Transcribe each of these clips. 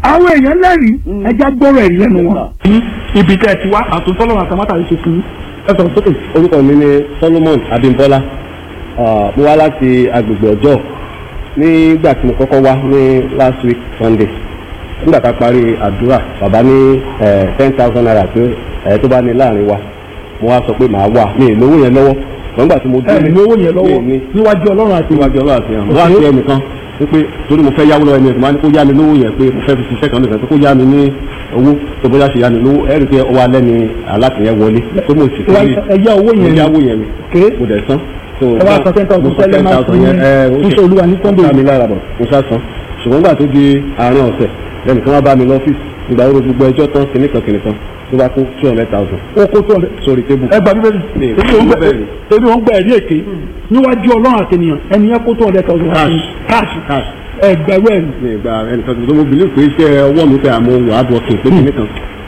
àwọn èèyàn lẹ́rìí ẹja gbọ́rọ̀ ẹ̀rí lẹ́nu wọn. Yes, ibi tẹ́ ẹ ti wá àtúntọ́lọ́run àtàmátà yìí ṣe fún yín ẹ sọ̀rọ̀ sókè. orúkọ mi ni Solomon Abímbọ́lá Ah, mo wá láti agbègbè ọjọ́ nígbà tí mo kọ́kọ́ wá ní last week Sunday nígbà tá a parí àdúrà bàbá ní ten thousand naira pé ẹ tó bá ní láàrin wa mo wá sọ pé màá wà mi ì lówó yẹn lọ́wọ́ ṣùgbọ́n nígbà tí mo ẹ ní owó yẹn lọ́wọ́ mi ì ní níwájú ọlọ́run àti síwájú ọlọ́run àti àwọn. wọ́n á ti ẹnìkan wípé torí mo fẹ́ yáwó lọ́wọ́ ẹni ẹ̀sìn máa ní kó yá mi lówó yẹn pé mo fẹ́ fi ṣiṣẹ́ kan nìkan pé kó yá mi ní owó tó bóyá ṣe yá mi lówó ẹ̀rí pé ọwọ́ alẹ́ ni alátìyẹn wọlé tó mo sì fi ẹ yá owó mo yẹn yáwó yẹn mi ké mo dẹ̀ san. So, ẹ wá san ten thousand mo san tẹ́lẹ̀ máa 10,000 fún yẹn, ẹ, ó iṣẹ́ olúwa ní sunday ká mi lára bọ̀ mo sá san ṣùgbọ́n nígbà tó di àárín ọ̀sẹ̀ lẹ́nu kan wá bá mi lọ́fíìsì ìgbà wo gbogbo ẹjọ́ tán kìnnìkan kìnnìkan ló bá kó two hundred thousand ó kó tó ọ̀rẹ́ sórí tébù. ẹ gbà bíbélì Ní torí òun gbẹ bíbélì. torí òun gbẹ ẹ̀rí èké níwájú ọlọ́run àti ènìyàn ẹni yẹn kó tó ọ̀rẹ́ kan ọ̀rẹ́ Cash. cash cash ẹgbẹ̀rún ẹ̀rí ní ìgbà ẹnìkan tó mo bìlí pé iṣẹ́ ọwọ́ mi fẹ́ àmọ́ wà á bọ̀ kì í pé kìnnìkan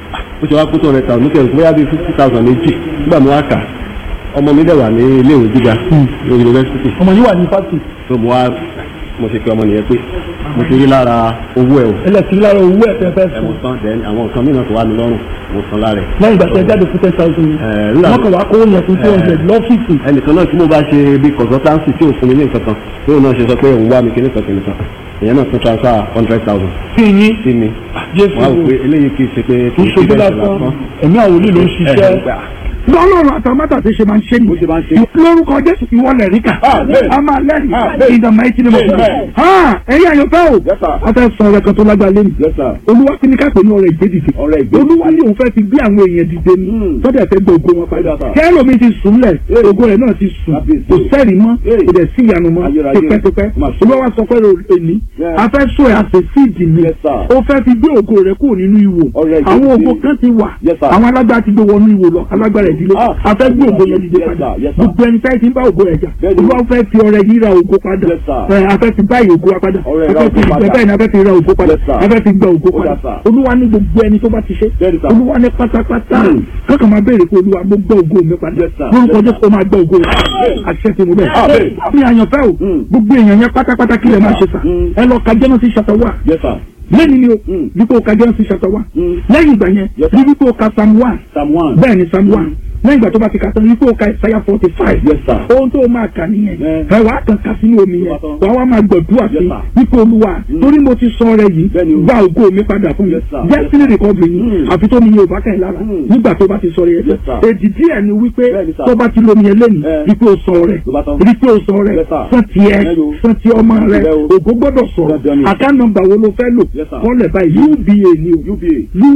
ó ṣe wá kó two hundred thousand nítorí bóyá bíi fifty thousand méjì nígbà mo wá kà ọmọ mi dẹ̀ wà ní ilé ìwé gíga ní yunifásitì ọmọ yìí wà ní fásitì tó mo wá mo ṣe pé ọmọ nìyẹn pé mo ti rí lára owó ẹ̀ o ẹlẹ́sìn lára owó ẹ̀ fẹ́ fẹ́ ẹ mo sùn san then àwọn nǹkan mìíràn tó wà mí lọ́rùn mo san lára ẹ̀. lẹ́yìn ìgbà tí ẹ jáde fún ten thousand Ẹ, nígbà wọ́n kàn wá kó yẹn fún two hundred lọ́fíìsì ẹnìkan náà tí mo bá ṣe bí consultancy tí ò fún mi ní nǹkan kan tí òun náà ṣe sọ pé òun wá mi kíní kan kíní kan ìyẹn náà tún transfer hundred thousand sí yín sí mi jésù wọ́n á wò pé eléyìí kì í ṣe pé kì kì í í ṣe ṣojú bẹ́ẹ̀ ṣe lásán lásán. ẹ̀mí àwọn olè ló ń ṣiṣẹ́. Ẹ, gbà. lọ́lọ́run àtàmátà ti ṣe máa ń ṣe Bó ṣe máa ń ṣe. nìyí lórúkọ jésù ìwọlẹ̀ ríkà Amen. a máa lẹ́rìí Amen. ìdààmú ẹtí ni mo fi Amen. hàn ẹ̀yin àyànfẹ́ o Yes, sir. a fẹ́ sọ ọ̀rẹ́ kan tó lágbára lẹ́nu Yes, sir. olúwa kí ni ká pè ní ọ̀rẹ́ ìgbé dìde Ọ̀rẹ́ ìgbé olúwa ní òun fẹ́ fi gbé àwọn èèyàn dìde ní Hmm. tọ́jà fẹ́ gbé ògo wọn padà Yes, sir. kẹ́rọ mi ti sùn lẹ̀ Hey. ògo rẹ̀ náà ti sùn Kábíyèsí. kò sẹ́rìí mọ́ Hey. kò dẹ̀ sí ìyanu mọ́ Ayérayé. tipẹ́tipẹ́ Má ṣe. olúwa sọ pé èní Yeah. a fẹ́ sọ ẹ̀ àṣẹ síìdì mi Yes, sir. ó fẹ́ fi gbé ògo rẹ̀ kúrò nínú ìwò Ọ̀rẹ́ ìgbé àwọn dìde. ògo kan ti wà Yes, sir. àwọn alágbára ti gbé wọnú ìwò lọ alágbára ìdílé Ah. a fẹ́ gbé ògo yẹn dìde Yes, padà sir. Yes, sir. gbogbo ẹni táyì ti ń bá ògo rẹ̀ jà Bẹ́ẹ̀ni. olúwa fẹ́ fi ọrẹ yíra ògo padà Yes, sir. ẹ a fẹ́ fi báyìí ògo wa padà Ọrẹ a ra fẹ́ ògo fi padà. bẹ́ẹ̀ ni a fẹ́ fi ra ògo padà Yes, sir. a fẹ́ fi gba ògo Ó padà dà, sir. olúwa ní gbogbo ẹni tó bá ti ṣe Bẹ́ẹ̀ni, sir. olúwa ní pátápátá Hmm. kankan máa béèrè pé olúwa mo gbọ́ ògo mi padà Yes, sir. lórúkọ Yes, jésù ó máa gbọ́ ògo rẹ̀ àṣẹ ti mo bẹ́ẹ̀ Amen. mi àyànfẹ́ o Hmm. gbogbo èèyàn yẹn pátápátá kí lè máa ṣe sà Hmm. ẹ lọ ka Genesis chapter one Yes, sir. lẹ́yìn ni o Hmm. dípò ka Genesis chapter one Hmm. lẹ́yìn ìgbà yẹn Yes, sir. ní dípò ka Psalm one Psalm one. bẹ́ẹ̀ ni Psalm one lẹ́yìn ìgbà tó bá ti ka tán dípò ka Isaiah forty five Yes, sir. ohun tó o máa kà nìyẹn Yeah. ẹ wàá kàn ká sínú omi yẹn Tó bá tán. wàá wá máa gbọ̀dúrà Yes, sí sir. dípò olúwa torí mo ti sọ rẹ yìí Bẹ́ẹ̀ni o. gba ògo mi padà fún mi Yes, sir. destiny recovery yìí Hmm. àfi tó mi yẹ òbá kàn yín lára Hmm. nígbà tó bá ti sọ rẹ yẹn Yes, sir. èdì díẹ̀ ni wípé Bẹ́ẹ̀ni, sir. tó bá ti lomi yẹn lẹ́nu Eh. dípò sọ rẹ Tó bá tán. dípò sọ rẹ Yes, sir. sọ tiẹ̀ Bẹ́ẹ̀ni o. sọ ti ọmọ rẹ Bẹ́ẹ̀ o. ògo gbọ́dọ̀ sọ̀rọ̀ Dandan ni. àká nọ́mbà wo ló fẹ́ lò Yes, sir. kọ́lẹ̀ báyìí uba ni o UBA.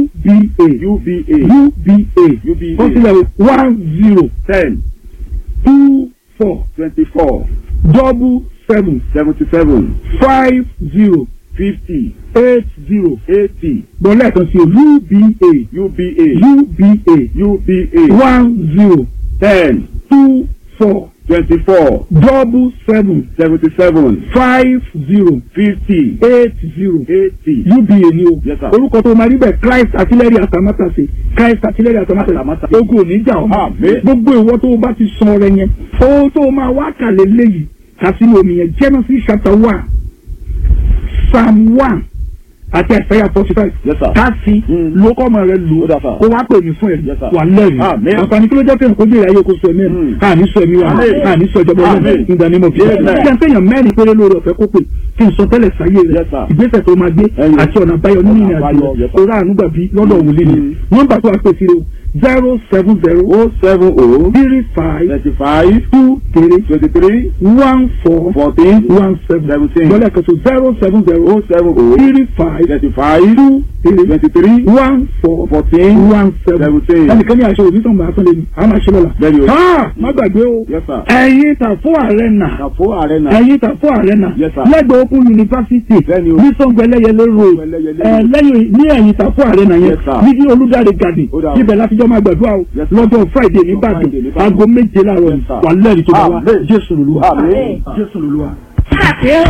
uba UBA. uba UBA. wọ́n ti lẹ̀ one zero ten. two four twenty-four. double seven seventy-seven. five zero fifty. eight zero eighty. gbọ́dọ̀ kan sí o uba UBA. uba UBA. one zero ten. two four twenty-four. double seven seventy-seven. five zero fifty. eight zero eighty. uba ni o Yes, sir. orúkọ tó máa rí bẹ́ẹ̀ christ artillery atamátàsé christ artillery atamátàsé Atamátàsé. ogun oníjà ọmọ Àmín. gbogbo ìwọ tó o bá ti sọ ọrẹ yẹn owó tó o máa wá kàlẹ́ léyìí kà sínú omi yẹn genesis chapter one psalm one àti ẹ̀fẹ́yà forty five Yes, sir. káàsì Mm. lókọ́ ọmọ rẹ lò Ó dà, sir. kó wá pè mí fún ẹ Yes, sir. wà lẹ́rìí Àmín. àǹfààní kí ló jẹ́ pé nǹkan jẹ́ ìráyè kó sọ ẹ̀mí ẹ̀ Mm. àní sọ ẹ̀mí wa Àmín. àní sọ ìjọba ọlọ́run Àmín. ìdánimọ̀ fi Amen. ṣe ń fẹ́yàn mẹ́rin péré lórí ọ̀fẹ́ kó pè kí n sọ tẹ́lẹ̀ sáyé rẹ̀ Yes, sir. ìgbésẹ̀ tó máa gbé Ẹyin. àti ọ̀nà àbáyọ nínú ìrìn àjò àbáyọ, yes, rẹ̀ sir. orí àánú gbàbí lọ́dọ̀ wòlíì ni Mm. nọ́mbà tó wà pè sí rẹ̀ o zero seven zero oh seven oh. three five thirty-five. two three twenty-three. one four fourteen. one seven seventeen. lọ́lẹ̀ kan so zero seven zero oh seven oh. three five thirty-five. two three twenty-three. one four fourteen. one seven seventeen. ẹnìkan ní aṣọ òbí tó ń bá a sọ́lé ni a máa ṣe lọ́la. Bẹ́ẹ̀ni o. Ah, má gbàgbé o yes sir. ẹ̀yin tà fún ààrẹ nà Kàfó Arena. ẹ̀yin tà fún ààrẹ nà Yes, sir. lẹ́gbẹ̀ẹ́ Open University Bẹ́ẹ̀ni o. ní Sàngó-Ẹlẹ́yẹlé road Ẹlẹ́yẹlé. ẹ̀ lẹ́yìn ní ẹ̀yin tà fún ààrẹ nà yẹn Yes, sir. níbi Olúdáre garden Ó dà o. ibẹ̀ láti jọ máa gbàdúrà o Yes, sir. lọ́jọ́ Friday ní Friday ní Ìbàdàn Ìbàdàn. aago méje láàárọ̀ Yes, sir. wà lẹ́rìí tó bá wa Amen. Jésù lolúwa Amen. Jésù lolúwa.